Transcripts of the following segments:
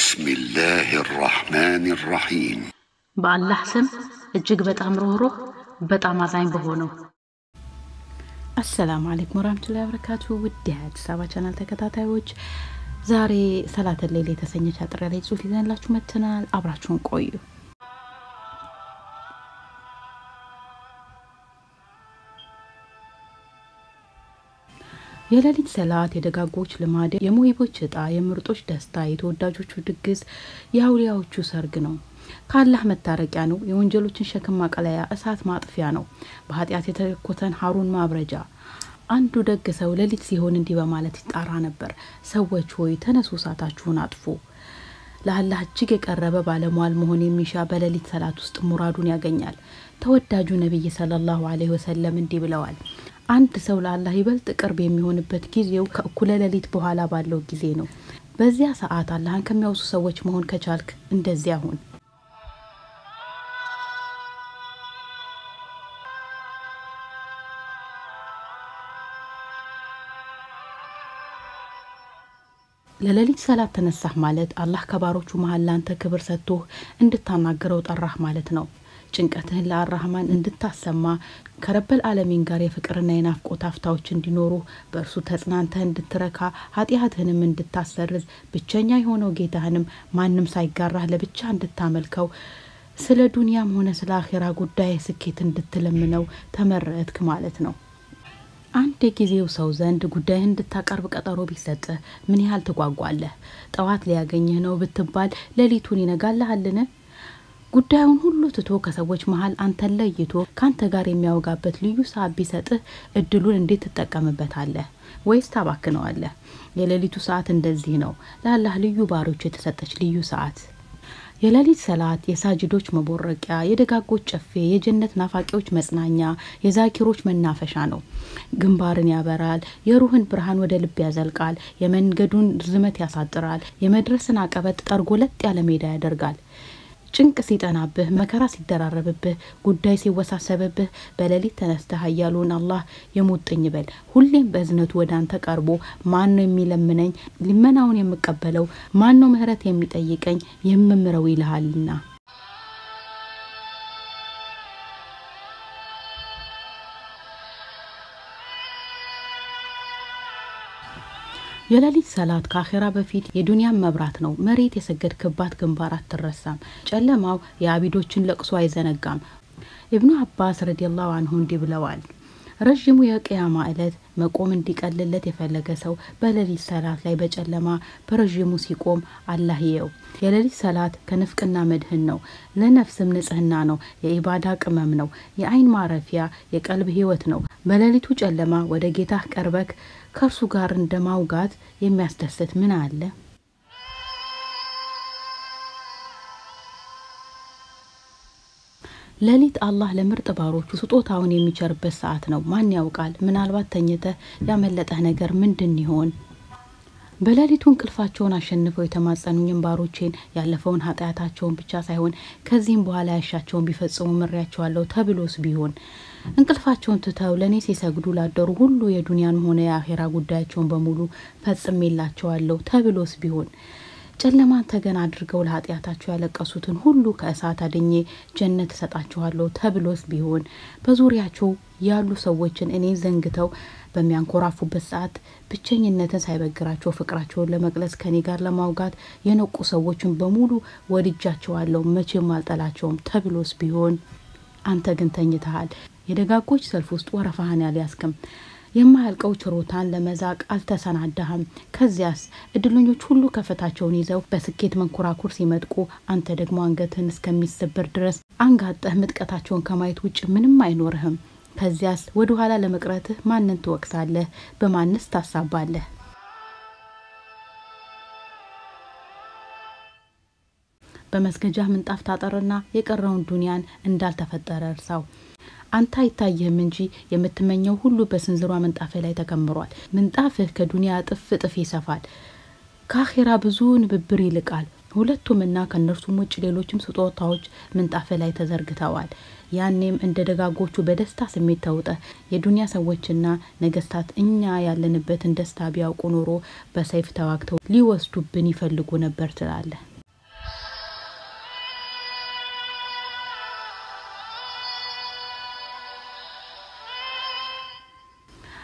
بسم الله الرحمن الرحيم በአላህ ስም እጅግ በጣም ሩህሩህ በጣም አዛኝ በሆነው አሰላሙ አለይኩም ወራህመቱላሂ ወበረካቱ ውድ የአዲስ አበባ ቻናል ተከታታዮች ዛሬ ሰላተ ሌል የተሰኘች አጥር ላይ ጽሁፍ ይዘንላችሁ መጥተናል አብራችሁን ቆዩ የሌሊት ሰላት የደጋጎች ልማድ የሙሂቦች እጣ የምርጦች ደስታ የተወዳጆቹ ድግስ የአውሊያዎቹ ሰርግ ነው ከአላህ መታረቂያ ነው የወንጀሎችን ሸክም ማቀለያ እሳት ማጥፊያ ነው በኃጢአት የተኮተን ሀሩን ማብረጃ አንዱ ደግ ሰው ሌሊት ሲሆን እንዲህ በማለት ይጣራ ነበር ሰዎች ሆይ ተነሱ እሳታችሁን አጥፉ ለአላህ እጅግ የቀረበ ባለሟል መሆን የሚሻ በሌሊት ሰላት ውስጥ ሙራዱን ያገኛል ተወዳጁ ነቢይ ሰለላሁ ዐለይሂ ወሰለም እንዲህ ብለዋል አንድ ሰው ለአላህ ይበልጥ ቅርብ የሚሆንበት ጊዜው ከእኩለ ሌሊት በኋላ ባለው ጊዜ ነው በዚያ ሰዓት አላህን ከሚያውሱ ሰዎች መሆን ከቻልክ እንደዚያ ሁን ለሌሊት ሰላት ተነሳህ ማለት አላህ ከባሮቹ መሀል ላንተ ክብር ሰጥቶህ እንድታናገረው ጠራህ ማለት ነው ጭንቀትህን ለአራህማን እንድታሰማ ከረበል አለሚን ጋር የፍቅርና የናፍቆት አፍታዎች እንዲኖሩ በእርሱ ተጽናንተህ እንድትረካ ኃጢአትህንም እንድታሰርዝ ብቸኛ የሆነው ጌታህንም ማንም ሳይጋራህ ለብቻ እንድታመልከው ስለ ዱንያም ሆነ ስለ አኼራ ጉዳይ ስኬት እንድትለምነው ተመረጥክ ማለት ነው አንድ የጊዜው ሰው ዘንድ ጉዳይህን እንድታቀርብ ቀጠሮ ቢሰጥህ ምን ያህል ትጓጓለህ ጠዋት ሊያገኝህ ነው ብትባል ሌሊቱን ይነጋልሃልን ጉዳዩን ሁሉ ትቶ ከሰዎች መሀል አንተን ለይቶ ከአንተ ጋር የሚያወጋበት ልዩ ሰዓት ቢሰጥህ እድሉን እንዴት ትጠቀምበታለህ ወይስ ታባክነዋለህ የሌሊቱ ሰዓት እንደዚህ ነው ለአላህ ልዩ ባሮች የተሰጠች ልዩ ሰዓት የሌሊት ሰላት የሳጅዶች መቦረቂያ የደጋጎች ጨፌ የጀነት ናፋቂዎች መጽናኛ የዛኪሮች መናፈሻ ነው ግንባርን ያበራል የሩህን ብርሃን ወደ ልብ ያዘልቃል የመንገዱን ርዝመት ያሳጥራል የመድረስን አቀበት ጠርጎ ለጥ ያለ ሜዳ ያደርጋል ጭንቅ ሲጠናብህ መከራ ሲደራረብብህ ጉዳይ ሲወሳሰብብህ በሌሊት ተነስተህ ሀያሉን አላህ የሙጥኝ በል ሁሌም በእዝነቱ ወደ አንተ ቀርቦ ማን ነው የሚለምነኝ ልመናውን የምቀበለው ማን ነው ምህረት የሚጠይቀኝ የምምረው ይልሃልና የሌሊት ሰላት ከአኼራ በፊት የዱንያን መብራት ነው መሬት የሰገድክባት ግንባር አትረሳም ጨለማው የአቢዶችን ለቅሶ አይዘነጋም ኢብኑ አባስ ረዲየላሁ አንሁ እንዲህ ብለዋል ረዥሙ የቅያማ ዕለት መቆም እንዲቀልለት የፈለገ ሰው በሌሊት ሰላት ላይ በጨለማ በረዥሙ ሲቆም አላህ ይየው የሌሊት ሰላት ከንፍቅና መድህን ነው ለነፍስም ንጽህና ነው የኢባዳ ቅመም ነው የአይን ማረፊያ የቀልብ ህይወት ነው በሌሊቱ ጨለማ ወደ ጌታህ ቀርበክ ከእርሱ ጋር እንደ ማውጋት የሚያስደስት ምን አለ ሌሊት አላህ ለምርጥ ባሮቹ ስጦታውን የሚቸርበት ሰዓት ነው ማን ያውቃል ምናልባት ተኝተህ ያመለጠህ ነገር ምንድን ይሆን በሌሊቱ እንቅልፋቸውን አሸንፈው የተማጸኑኝን ባሮቼን ያለፈውን ኃጢአታቸውን ብቻ ሳይሆን ከዚህም በኋላ ያሻቸውን ቢፈጽሙ ምሬያቸዋለሁ ተብሎስ ቢሆን እንቅልፋቸውን ትተው ለእኔ ሲሰግዱ ላደሩ ሁሉ የዱንያን ሆነ የአኼራ ጉዳያቸውን በሙሉ ፈጽሜላቸዋለሁ ተብሎስ ቢሆን ጨለማን ተገን አድርገው ለኃጢአታቸው ያለቀሱትን ሁሉ ከእሳት አድኜ ጀነት እሰጣችኋለሁ ተብሎስ ቢሆን በዙሪያቸው ያሉ ሰዎችን እኔን ዘንግተው በሚያንኮራፉበት ሰዓት ብቸኝነትን ሳይበግራቸው ፍቅራቸውን ለመግለጽ ከኔ ጋር ለማውጋት የነቁ ሰዎችን በሙሉ ወድጃቸዋለሁ መቼም አልጠላቸውም ተብሎስ ቢሆን አንተ ግን ተኝተሃል የደጋጎች ሰልፍ ውስጥ ወረፋህን ያልያዝክም የማያልቀው ችሮታን ለመዛቅ አልተሰናዳህም ከዚያስ እድለኞች ሁሉ ከፍታቸውን ይዘው በስኬት መንኮራኩር ሲመጥቁ አንተ ደግሞ አንገትህን እስከሚሰበር ድረስ አንጋጠህ ምጥቀታቸውን ከማየት ውጭ ምንም አይኖርህም ከዚያስ ወደ ኋላ ለመቅረትህ ማንን ትወቅሳለህ በማንስ ታሳባለህ በመስገጃ ምንጣፍ ታጠርና የቀረውን ዱንያን እንዳልተፈጠረ እርሳው አንተ አይታይህም እንጂ የምትመኘው ሁሉ በስንዝሯ ምንጣፍ ላይ ተከምሯል ምንጣፍህ ከዱንያ እጥፍ እጥፍ ይሰፋል ከአኼራ ብዙ ንብብር ይልቃል ሁለቱምና ከእነርሱም ውጭ ሌሎችም ስጦታዎች ምንጣፍ ላይ ተዘርግተዋል ያኔም እንደ ደጋጎቹ በደስታ ስሜት ተውጠ የዱንያ ሰዎችና ነገስታት እኛ ያለንበትን ደስታ ቢያውቁ ኖሮ በሰይፍ ተዋግተው ሊወስዱብን ይፈልጉ ነበር ትላለህ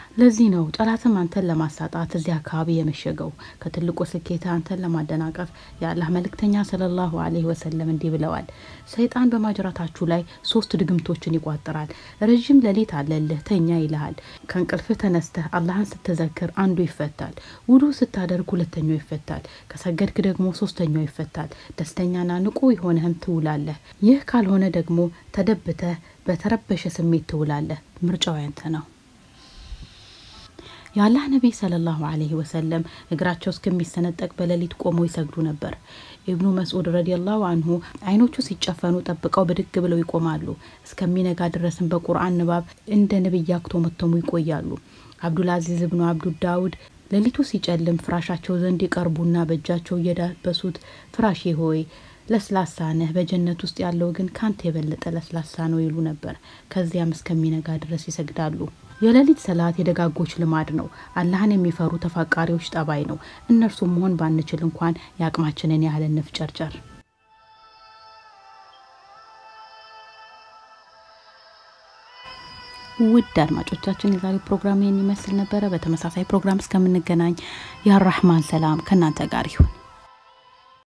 ለዚህ ነው ጠላትም አንተን ለማሳጣት እዚህ አካባቢ የመሸገው። ከትልቁ ስኬት አንተን ለማደናቀፍ የአላህ መልእክተኛ ሰለላሁ አለይሂ ወሰለም እንዲህ ብለዋል። ሰይጣን በማጅራታችሁ ላይ ሶስት ድግምቶችን ይቋጥራል። ረዥም ሌሊት አለልህ ተኛ ይልሃል። ከእንቅልፍህ ተነስተህ አላህን ስትዘክር አንዱ ይፈታል። ውዱ ስታደርግ ሁለተኛው ይፈታል። ከሰገድክ ደግሞ ሶስተኛው ይፈታል። ደስተኛና ንቁ የሆነህም ትውላለህ። ይህ ካልሆነ ደግሞ ተደብተህ በተረበሸ ስሜት ትውላለህ። ምርጫው ያንተ ነው። የአላህ ነቢይ ሰለላሁ አለይሂ ወሰለም እግራቸው እስከሚሰነጠቅ በሌሊት ቆመው ይሰግዱ ነበር። ኢብኑ መስዑድ ረዲየላሁ አንሁ አይኖቹ ሲጨፈኑ ጠብቀው ብድግ ብለው ይቆማሉ። እስከሚነጋ ድረስም በቁርአን ንባብ እንደ ነቢይ አክቶመተሙ ይቆያሉ። አብዱልአዚዝ እብኑ አብዱ ዳውድ ሌሊቱ ሲጨልም ፍራሻቸው ዘንድ ይቀርቡና በእጃቸው እየዳበሱት ፍራሼ ሆይ ለስላሳ ነህ፣ በጀነት ውስጥ ያለው ግን ካንተ የበለጠ ለስላሳ ነው ይሉ ነበር። ከዚያም እስከሚነጋ ድረስ ይሰግዳሉ። የሌሊት ሰላት የደጋጎች ልማድ ነው። አላህን የሚፈሩ ተፋቃሪዎች ጠባይ ነው። እነርሱም መሆን ባንችል እንኳን የአቅማችንን ያህል እንፍጨርጨር። ውድ አድማጮቻችን የዛሬው ፕሮግራም ይህን ይመስል ነበረ። በተመሳሳይ ፕሮግራም እስከምንገናኝ የአራህማን ሰላም ከእናንተ ጋር ይሁን።